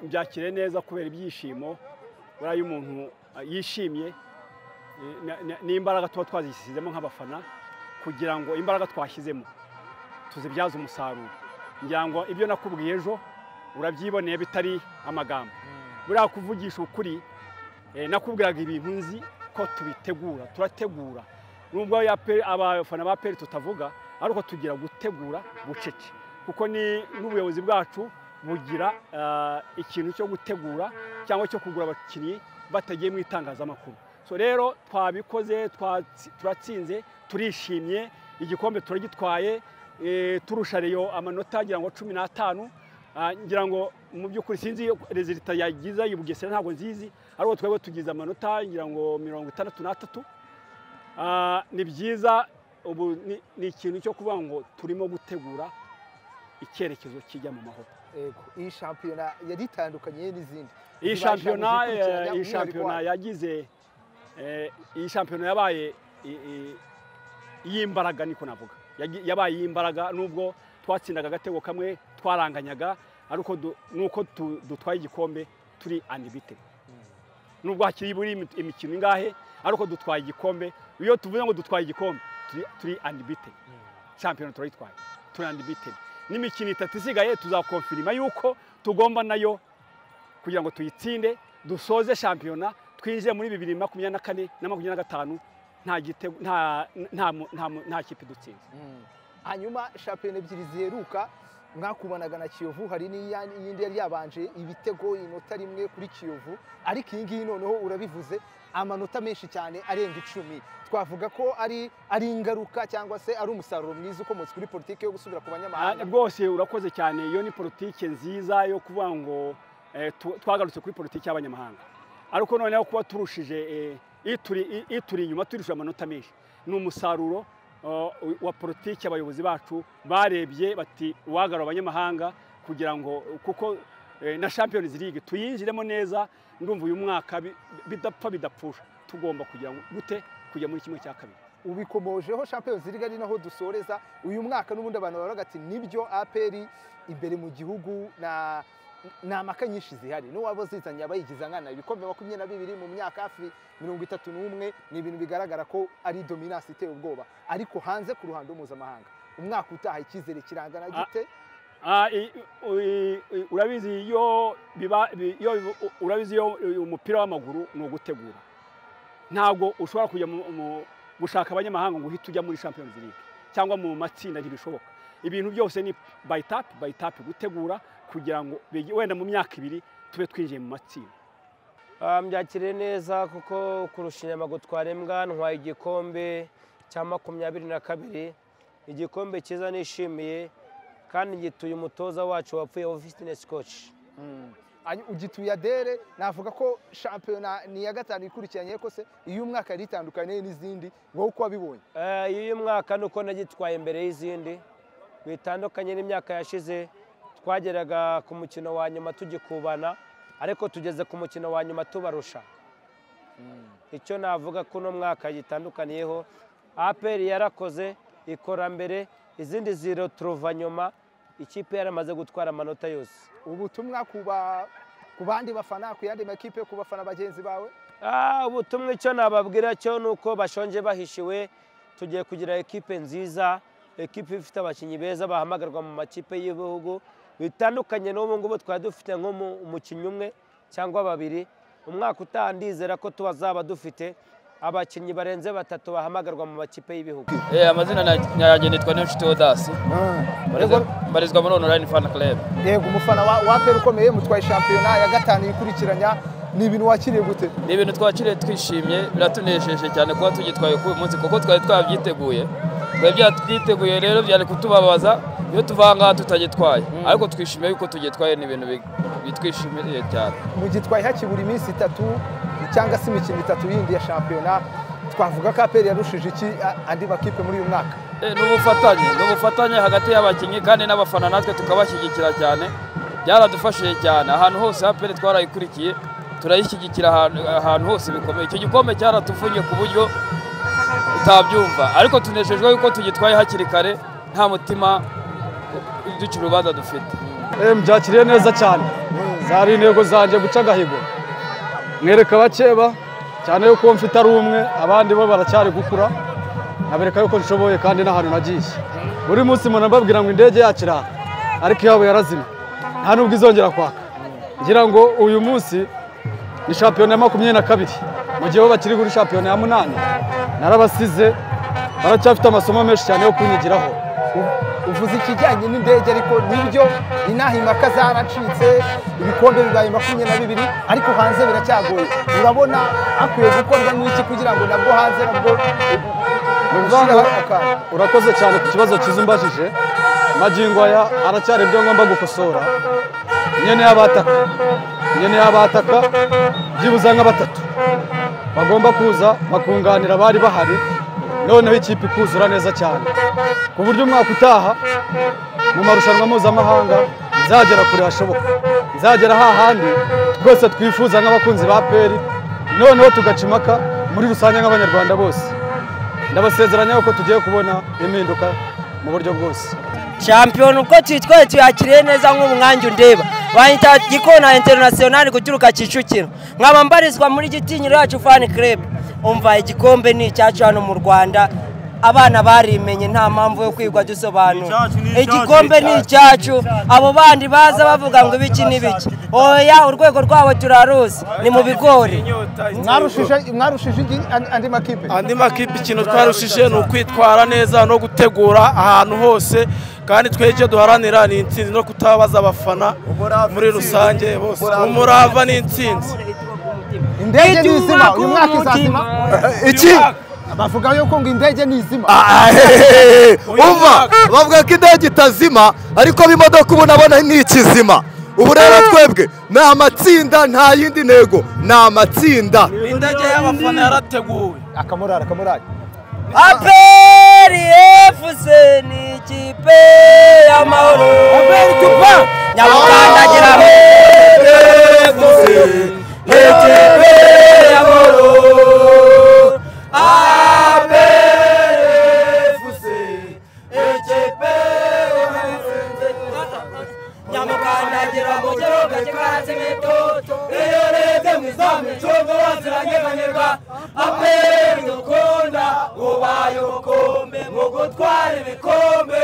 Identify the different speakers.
Speaker 1: mbyakire neza kubera ibyishimo buriya iyo umuntu yishimye n'imbaraga tuba twazishyizemo nk'abafana kugira ngo imbaraga twashyizemo tuzibyaze umusaruro ngira ngo ibyo nakubwiye ejo urabyiboneye bitari amagambo buriya kuvugisha ukuri nakubwiraga ibintu nzi ko tubitegura turategura nubwo abafana ba peri tutavuga ariko tugira gutegura bucece kuko n'ubuyobozi bwacu bugira ikintu cyo gutegura cyangwa cyo kugura abakinnyi batagiye mu itangazamakuru so rero twabikoze turatsinze turishimye igikombe turagitwaye turusha reyo amanota agira ngo cumi n'atanu ngira ngo mu by'ukuri sinzi rezilita yagiza Bugesera ntabwo nzizi ariko twebwe tugize amanota ngira ngo mirongo itandatu n'atatu ni byiza ubu ni ikintu cyo kuvuga ngo turimo gutegura icyerekezo kijya mu mahoro
Speaker 2: iyi shampiyona yari itandukanye n'izindi
Speaker 1: iyi shampiyona iyi shampiyona yagize iyi shampiyona yabaye iy'imbaraga niko navuga yabaye iy'imbaraga nubwo twatsindaga agatego kamwe twaranganyaga ariko nuko dutwaye igikombe turi anibite nubwo hakiri buri imikino ingahe ariko dutwaye igikombe iyo tuvuze ngo dutwaye igikombe turi anibite shampiyona turayitwaye turi anibite n'imikino itatu isigaye tuzakonfirima yuko tugomba nayo kugira ngo tuyitsinde dusoze shampiyona twinjiye muri bibiri makumyabiri na kane na makumyabiri na gatanu nta kipe dutsinze
Speaker 2: hanyuma shampiyona ebyiri ziheruka mwakubanaga na kiyovu hari n'iyindi yari yabanje ibitego inota rimwe kuri kiyovu ariko iyi ngiyi noneho urabivuze amanota menshi cyane arenga icumi twavuga ko ari ingaruka cyangwa se ari umusaruro mwiza ukomotse kuri politiki yo gusubira ku banyamahanga
Speaker 1: rwose urakoze cyane iyo ni politiki nziza yo kuvuga ngo twagarutse kuri politiki y'abanyamahanga ariko noneho kuba turushije ituri inyuma turushije amanota menshi ni umusaruro wa politiki abayobozi bacu barebye bati uwagarura abanyamahanga kugira ngo kuko na Champions League tuyinjiremo neza ndumva uyu mwaka bidapfa bidapfusha tugomba kugira ngo gute kujya muri kimwe cya kabiri
Speaker 2: ubikomojeho Champions League ari naho dusoreza uyu mwaka n'ubundi abantu baravuga ati nibyo aperi imbere mu gihugu na ni amaka nyinshi zihari n'uwaba zizanye abayigiza nkana ibikombe makumyabiri na bibiri mu myaka hafi mirongo itatu n'umwe ni ibintu bigaragara ko ari dominasi iteye ubwoba ariko hanze ku ruhando mpuzamahanga umwaka utaha icyizere kirangana gite
Speaker 1: urabizi iyo urabizi iyo umupira w'amaguru ni ugutegura ntabwo ushobora kujya gushaka abanyamahanga ngo uhite ujya muri Champions League cyangwa mu matsinda ntibishoboka ibintu byose ni bayitapu bayitapu gutegura kugira ngo wenda mu myaka ibiri tube twinjiye mu matsinda
Speaker 3: byakiriye neza kuko kurusha inyama gutwara imbwa ntwaye igikombe cya makumyabiri na kabiri igikombe cyiza nishimiye kandi gituye umutoza wacu wapfuye wa fitinesi koci
Speaker 2: ugituye adere navuga ko shampiyona ni iya gatanu ikurikiranye ko se iyo umwaka yari itandukanye n'izindi wowe uko wabibonye
Speaker 3: iyo umwaka ni uko nagitwaye imbere y'izindi bitandukanye n'imyaka yashize twageraga ku mukino wa nyuma tugikubana ariko tugeze ku mukino wa nyuma tubarusha icyo navuga ko uno mwaka gitandukaniyeho aperi yarakoze ikora mbere izindi ziroturuva nyuma ikipe yaramaze gutwara amanota yose
Speaker 2: ubutumwa ku bandi bafana ku yandi makipe ku bafana bagenzi bawe
Speaker 3: ubutumwa icyo nababwira cyo ni uko bashonje bahishiwe tugiye kugira ekipe nziza ekipa ifite abakinnyi beza bahamagarwa mu makipe y'ibihugu bitandukanye n'ubu ngubu twari dufite nko umukinnyi umwe cyangwa babiri umwaka utaha ndizera ko tubazaba dufite abakinnyi barenze batatu bahamagarwa mu makipe y'ibihugu
Speaker 4: amazina yanjye nitwa n'inshuti odasi mbarizwa muri onorayini fana club
Speaker 2: yego umufana wa peri ukomeye mutwaye shampiyona ya gatanu ikurikiranya ni ibintu wakiriye gute
Speaker 4: ni ibintu twakiriye twishimye biratunejeje cyane kuba tugitwaye kuri uyu munsi kuko twari twabyiteguye twari byatwiteguye rero byari kutubabaza iyo tuva aha ngaha tutagitwaye ariko twishimiye yuko tugitwaye ni ibintu bitwishimiye cyane
Speaker 2: mugitwaye hakibura iminsi itatu cyangwa se imikino itatu yindi ya shampiyona twavuga ko aperi yarushije iki andi makipe muri uyu mwaka
Speaker 4: ni ubufatanye ni ubufatanye hagati y'abakinnyi kandi n'abafana natwe tukabashyigikira cyane byaradufashije cyane ahantu hose aperi twarayikurikiye turayishyigikira ahantu hose bikomeye icyo gikombe cyaratuvunnye ku buryo utabyumva ariko tunejejwe yuko tugitwaye hakiri kare nta mutima duca urubanza dufite
Speaker 5: Em byakiriye neza cyane zari intego zanjye guca agahigo mwereka abakeba cyane yuko mfite ari umwe abandi bo baracyari gukura nabereka yuko nshoboye kandi n'ahantu nagiye buri munsi mpora mbabwira ngo indege yacu irara ariko iyabo yarazimye nta n'ubwo izongera kwaka ngira ngo uyu munsi ni shampiyona ya makumyabiri na kabiri mu gihe bo bakiri kuri shampiyona ya munani narabasize baracyafite amasomo menshi cyane yo kunyigiraho
Speaker 2: uvuze ikijyanye n'indege ariko nibyo inaha impaka zaracitse ibikombe bibaye makumyabiri na bibiri ariko hanze biracyagoye urabona hakwiye gukorwa n'iki kugira ngo nabwo hanze nabwo
Speaker 5: Ni
Speaker 2: ushyiraho
Speaker 5: ukuvuga
Speaker 2: akantu
Speaker 5: urakoze cyane ku kibazo cyiza umbajije magingo aya haracyari ibyo ngomba gukosora nyene y'abataka nyene y'abataka byibuze nka batatu bagomba kuza bakunganira abari bahari noneho ikipe ikuzura neza cyane ku buryo umwaka utaha mu marushanwa mpuzamahanga nzagera kure hashoboka nzagera hahandi twese twifuza nk'abakunzi ba peri noneho tugaca impaka muri rusange nk'abanyarwanda bose ndabasezeranya yuko tugiye kubona impinduka mu buryo bwose
Speaker 3: shampiyona ubwo tuyitwaye tuyakiriye neza nk'umwanya undeba banyita gikona interinasiyonari guturuka kicukiro nkaba mbarizwa muri gitinyiro yacu fani kerebe umva igikombe ni icyacu hano mu rwanda abana barimenye nta mpamvu yo kwigwa dusobanura igikombe ni icyacu abo bandi baza bavuga ngo ibiki n'ibiki oya urwego rwabo turaruzi ni mu bigori
Speaker 2: mwarushije mwarushije indi- andi- andi makipe
Speaker 6: andi makipe ikintu twarushije ni ukwitwara neza no gutegura ahantu hose kandi twe icyo duharanira ni intsinzi no kutabaza abafana muri rusange bose umurava ni intsinzi
Speaker 2: indege ni izima uyu mwaka izazima iki bavuga yuko ngo indege ni izima
Speaker 7: umva bavuga ko indege itazima ariko imodoka ubu nabona ni ikizima ubu rero twebwe ni amatsinda nta yindi ntego ni amatsinda
Speaker 6: indege y'abafana yarateguwe
Speaker 2: akamurara akamurara
Speaker 3: aperi efuse ni ikipe y'amahoro nyamukandagiramo nyamukandagiramo gihugu kikaratse imitoto iyo urebye mu izamu icyumba waziranyeganyega aperi dukunda ubaye ubukombe mu gutwara ibikombe